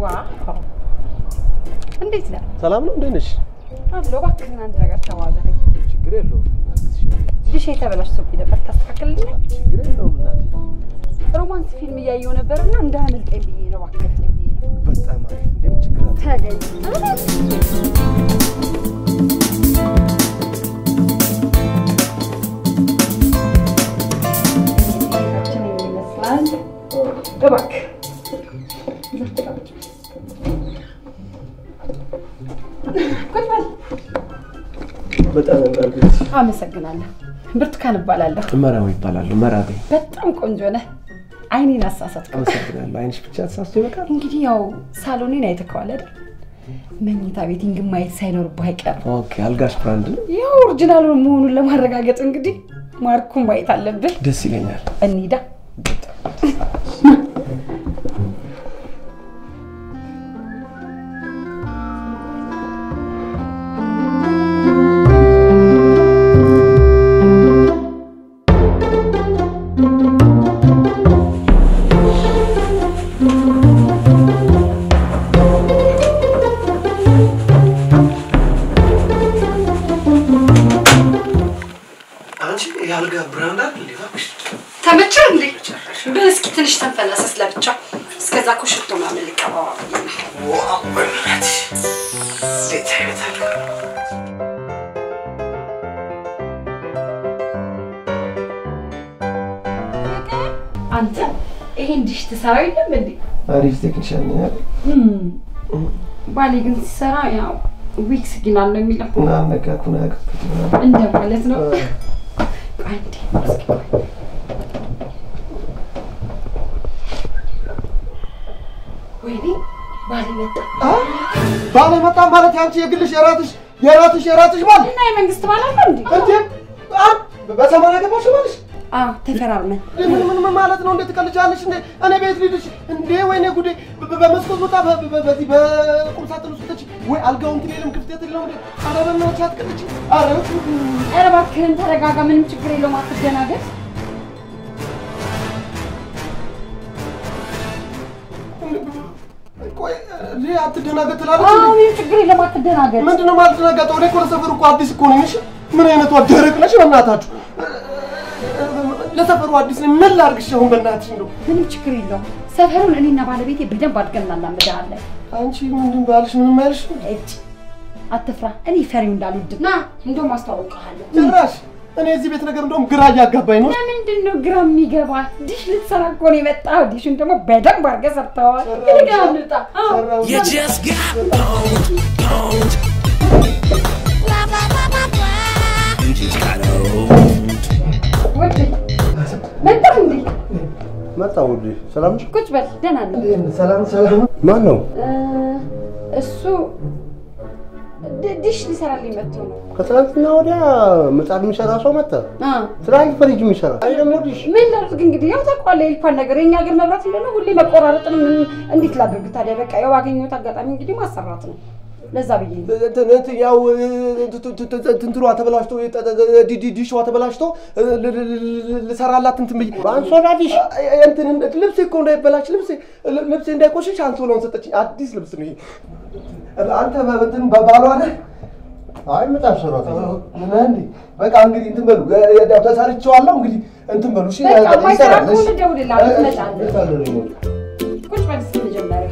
ዋው እንዴት ነህ? ሰላም ነው? እንዴት ነሽ? አሎ እባክህን አንድ ነገር ተባበረኝ። ችግር የለውም እናትሽ። ድሽ የተበላሽቶብኝ ነበር ታስተካክልልኝ? ችግር የለውም እናቴ። ሮማንስ ፊልም እያየሁ ነበርና እንዳያመልጠኝ ብዬ ነው እባክህ ብዬ ነው። በጣም አሪፍ። እንዴም ችግር አለ? ተገኝ ይመስላል። እባክህ ቁጭ በል። በጣም ያምራል። አመሰግናለሁ። ብርቱካን እባላለሁ። መራዊ ይባላሉ። መራዊ። በጣም ቆንጆ ነህ። አይኔን አሳሳትከው። አመሰግናለሁ። አይንሽ ብቻ ተሳስቶ ይበቃል። እንግዲህ ያው ሳሎኔን አይተከዋል አይደል? መኝታ ቤቴን ግን ማየት ሳይኖርብህ አይቀርም። ኦኬ። አልጋሽ ብራንድ ነው? ያው ኦሪጂናል መሆኑን ለማረጋገጥ እንግዲህ ማርኩን ማየት አለብህ። ደስ ይለኛል። እንሂዳ። አንቺ የአልጋ ብራንድ አለ እንዴ? እባክሽ ተመቸ እንዴ? እስኪ ትንሽ ተንፈላሰስ ለብቻ። እስከዛ እኮ ሽቶ ምናምን ልቀባዋ ብዬ ነው። ዋው! በእናትሽ እንዴት አይነት አልጋ ነው? አንተ ይሄን ዲሽ ትሰራው የለም እንዴ? አሪፍ ቴክኒሻን ነው ያለ ባሌ ግን ሲሰራ ያው ዊክስ ጊናል ነው የሚለው እና አነካኩን ያቅፍት እንደ ማለት ነው። አንዴ እስኪ ቆይ። ወይኔ ባሌ መጣ ባለ መጣ ማለት ያንቺ የግልሽ የራትሽ የራትሽ የራትሽ ባል እና የመንግስት ባል አለ እንዴ? እንዴ አ- በሰማንያ ገባሽ ባልሽ አዎ ተፈራርመን ምን ምን ምን ማለት ነው? እንዴት ትቀልጃለሽ እንዴ? እኔ ቤት ልሂድሽ እንዴ? ወይኔ ጉዴ! በ- በ- በመስኮት ወጣ በ- በ- በዚህ በቁም ሳጥን ውስጥ ተች ወይ አልጋው እንትን የለም ክፍተት የለም እንዴ? ኧረ በእናትሽ አትቀልጂ! ኧረ ኧረ እባክህን ተረጋጋ፣ ምንም ችግር የለውም አትደናገጥ። ቆይ እንዴ አትደናገጥ ትላለች አዎ እንዴ? ምንም ችግር የለውም አትደናገጥ። ምንድነው የማልደናገጠው? እኔ እኮ ለሰፈሩ እኮ አዲስ እኮ ነኝ። እሺ ምን አይነቷ ደረቅ ነሽ? በእናታችሁ ለሰፈሩ አዲስ ነኝ። ምን ላድርግሽ አሁን በእናትሽ እንደው ምንም ችግር የለውም። ሰፈሩን እኔና ባለቤቴ በደንብ አድርገን እናላምድሃለን። አንቺ ምንድን ባልሽ ምንም አይልሽ እጭ አትፍራ። እኔ ፈሪው እንዳልወድ ና እንደውም አስተዋውቅሃለሁ። ጭራሽ። እኔ እዚህ ቤት ነገር እንደውም ግራ እያጋባኝ ነው። ለምንድን ነው ግራ የሚገባ? ዲሽ ልትሰራ እኮ ነው የመጣው። ዲሹን ደግሞ በደንብ አድርገህ ሰርተዋል። ሰራሁት። እኔ ጋር እንውጣ። አዎ። ሰራሁት። You just got owned, owned. You just got owned. ውድ መጣህ እንዴ? መጣሁ ውዴ። ሰላም ነሽ? ቁጭ በል። ደህና ነኝ። ሰላም ሰላም። ማን ነው? እ፣ እሱ ድ- ዲሽ ሊሰራልኝ መጥቶ ነው። ከትናንትና ወዲያ ምጣድ የሚሰራ ሰው መጣ። አ፣ ትናንት ፍሪጅ የሚሰራ አይ ደግሞ ዲሽ ምን ላድርግ እንግዲህ ያው ታውቀዋለህ የልኳን ነገር የኛ ሀገር መብራት እንደሆነ ሁሌ መቆራረጥ ነው። ምን እንዴት ላድርግ ታዲያ? በቃ ያው ባገኘሁት አጋጣሚ እንግዲህ ማሰራት ነው። ለዛ ብዬ ነው። እንትን እንትን ያው ትንትኗ ተበላሽቶ ዲ- ዲ- ዲሿ ተበላሽቶ ል- ል- ል- ልሰራላት እንትን ብዬ በአንሶላ ዲሽ እንትን ልብሴ እኮ እንዳይበላሽ ልብሴ ልብሴ እንዳይቆሽሽ አንሶላውን ሰጠችኝ። አዲስ ልብስ ነው ይሄ። አንተ እንትን ባሏ ነህ? አይ ምጣድ ሰራተኛ ምን እንዴ? በቃ እንግዲህ እንትን በሉ ያው ተሰርቼዋለሁ። እንግዲህ እንትን በሉ እሺ። በቃ የማይሰራ ይሰራል፣ እሺ። ከሆነ ደውልልሃለሁ፣ ትመጣለህ። የት አለ ሪሞት? ቁጭ በል እስኪ መጀመሪያ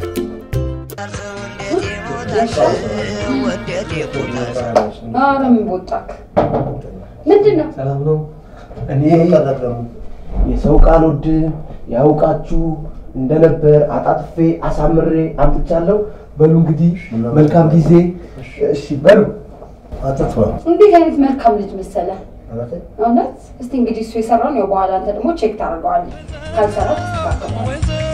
ኧረ ምን ቦጣክ? ምንድን ነው? ሰላም ነው። እኔ ቀረጥ ደግሞ የሰው ቃል ወድም ያውቃችሁ እንደነበር አጣጥፌ አሳምሬ አምጥቻለሁ። በሉ እንግዲህ መልካም ጊዜ። እሺ በሉ አትጥፋ። እንዴት አይነት መልካም ልጅ መሰለህ። እውነቴ? እውነት እስቲ እንግዲህ እሱ የሰራውን ያው በኋላ አንተ ደግሞ ቼክ ታደርገዋለህ። ካልሰራ ትስተካከለዋለህ።